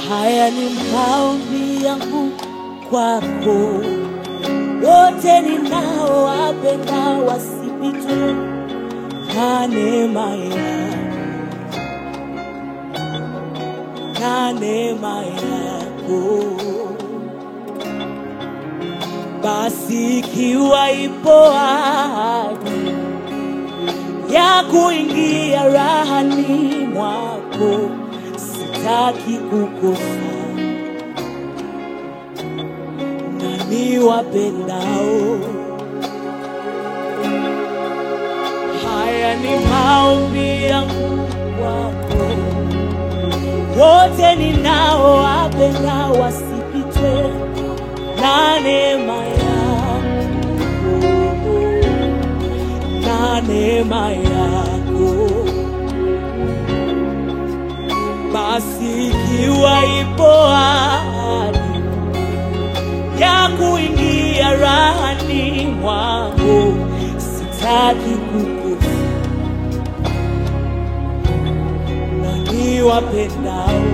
Haya ni maombi yangu kwako, wote ninaowapenda wasipitwe na neema yako, na neema yako. Basi ikiwa ipo ahadi ya kuingia rahani mwako, sitaki kukosa nani wapendao. Haya ni maombi yangu kwako, wote ninaowapenda wasipitwe na neema yako, na neema yako. Basi ikiwa ipo ahadi ya kuingia rahani mwangu, sitaki kukosa nani wapendao.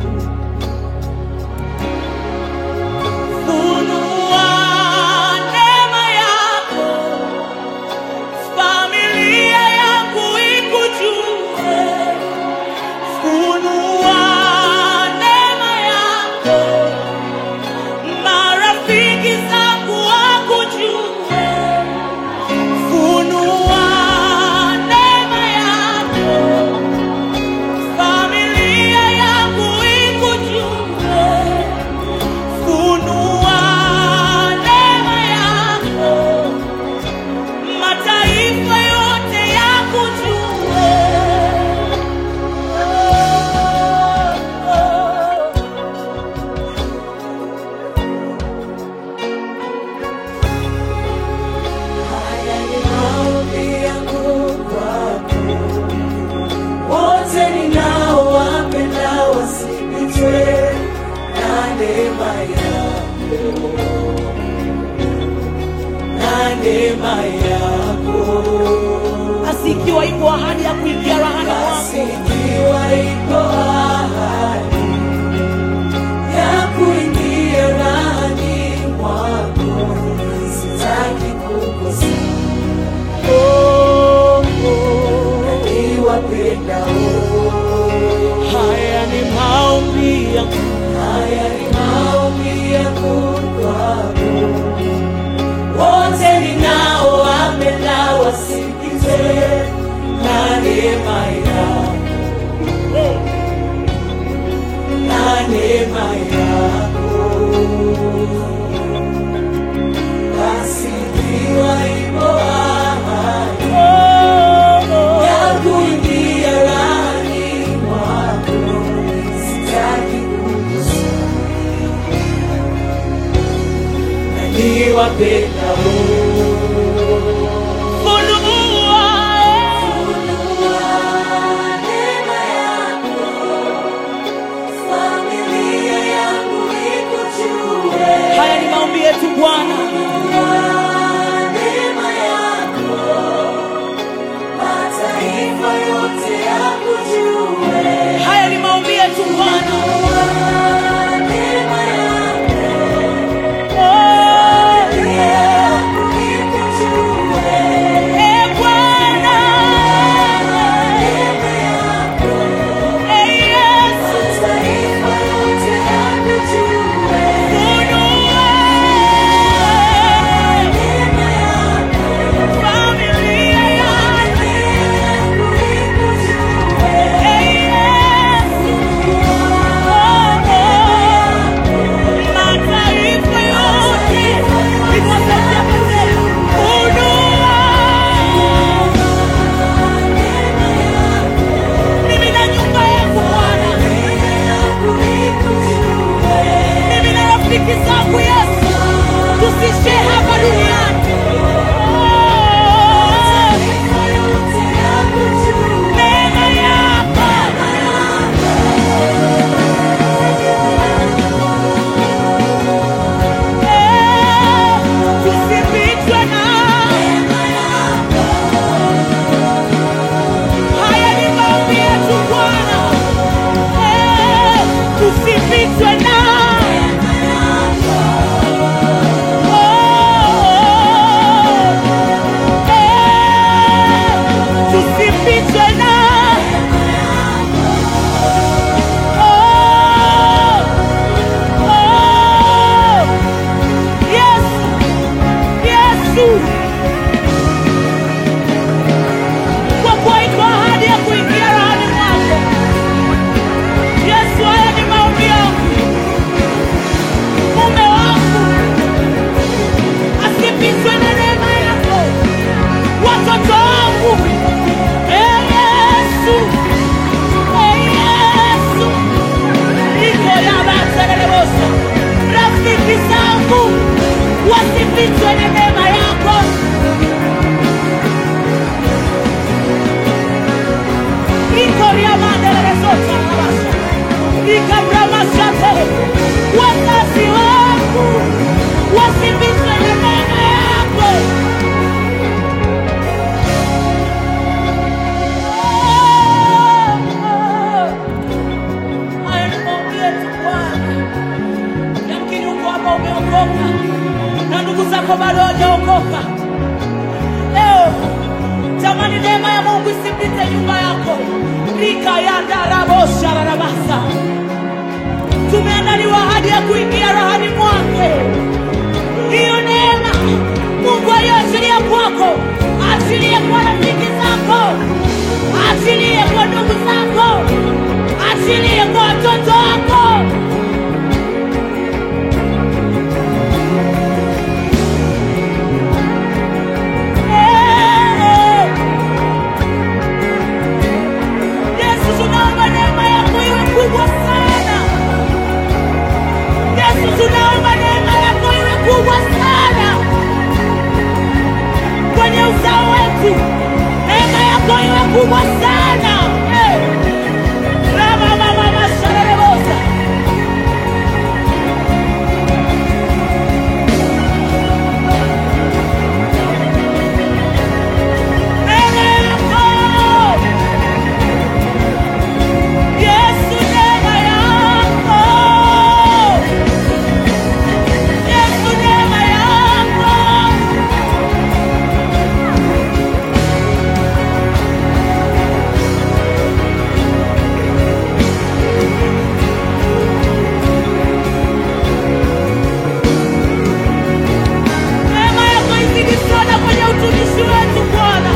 Funua neema yako, familia yangu ikujue. Funua neema yako, marafiki zangu wakujue. Funua neema yako, familia yangu ikujue. Funua neema yako, mataifa yote yakujue. Haya ni maombi yangu kwako, wote ninaowapenda wasipitwe na neema yako, na neema yako. Basi ikiwa ipo ahadi ya kuingia rahani Basi mwako, ikiwa ipo ahadi ya kuingia rahani mwako, sitaki kukosa oh, oh. niwapendao. haya ni maombi yangu Haya ni maombi yangu kwako, wote ninaowapenda wasikizwe na neema yako, na neema yako. Basi ikiwa ipo ahadi ya kuingia rahani mwako, sitaki kukosa na niwapendao. funua Funua neema yako, familia yangu ikujue. haya ni maombi yetu Bwana Funua neema yako, mataifa yote yakujue. haya ni maombi yetu Bwana Funua neema yako, Oh, familia yangu ikujue. eh, Bwana Neema yako, eh, Yesu mataifa yote yakujue. funua umeokoka na ndugu zako bado hawajaokoka. Leo tamani neema ya Mungu isipite nyumba yako. rika yandaraboshararabasa tumeandaliwa ahadi ya kuingia rahani mwake. Hiyo neema Mungu aliyoachilia kwako, achilie kwa rafiki zako, achilie kwa ndugu zako, achilie kwa watoto wako. Eh, Yesu, tunaomba neema yako iwe kubwa sana. Yesu, tunaomba neema yako iwe kubwa sana kwenye uzao wetu, neema yako iwe kubwa sana. Eh. Rama mama masharebosa. Neema yako. Yesu, neema yako. Yesu, neema yako. Neema yako izidi sana kwenye utumishi wetu Bwana.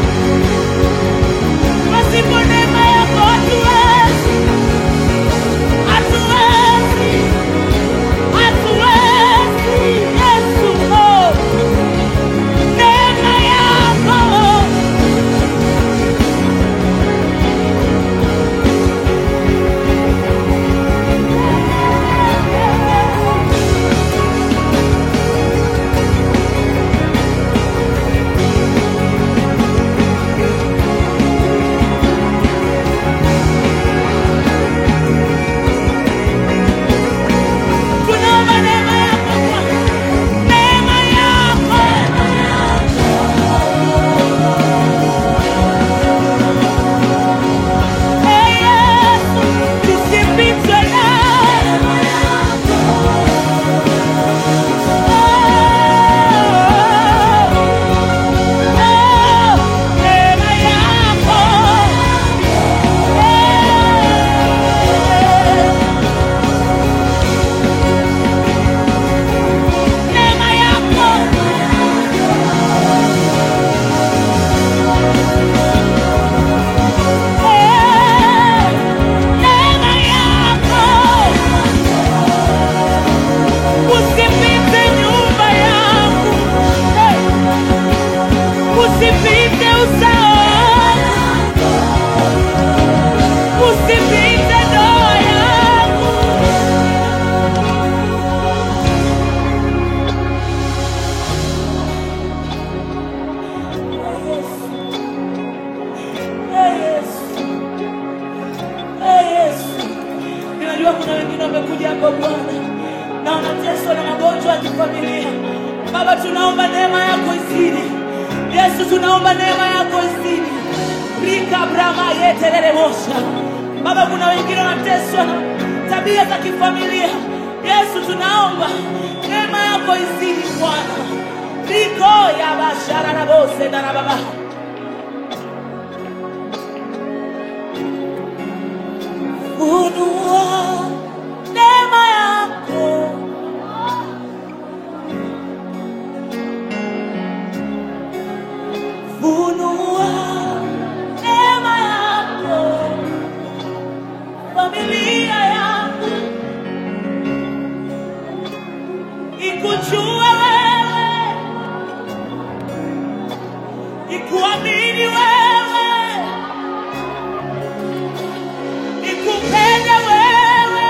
Pasipo neema yako hatuwezi, hatuwezi, hatuwezi. Yesu, oh, neema yako tunaomba neema yako Bwana, neema yako Ee Yesu, tusipitwe nawe. Oh, neema yako. Neema yako. Neema yako. Usipite nyumba yangu. Usipite uzao wangu. Usipite ndoa yangu. Ee Yesu. Ee Yesu. Ninajua kuna wengine wamekuja hapa Bwana na wanateswa na magonjwa ya kifamilia. Baba, tunaomba neema yako izidi. Yesu, tunaomba neema yako izidi. Rika brama yetelele mosha. Baba, kuna wengine wanateswa na tabia za kifamilia. Yesu, tunaomba neema yako izidi Bwana. Riko ya bashara na bose na baba. Funua neema yako. Funua neema yako. Familia yangu ikujue wewe, ikuamini wewe, ikupende wewe.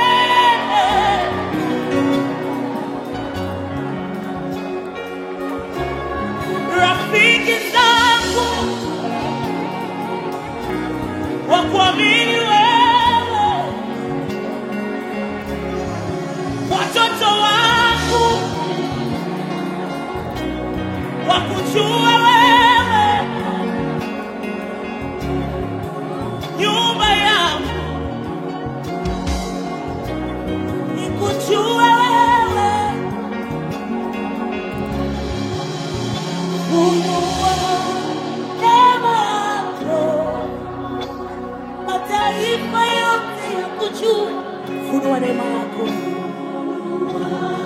Rafiki zangu wakuamini wewe, watoto wangu wakujue wewe, nyumba yangu ikujue wewe, wa neema yako.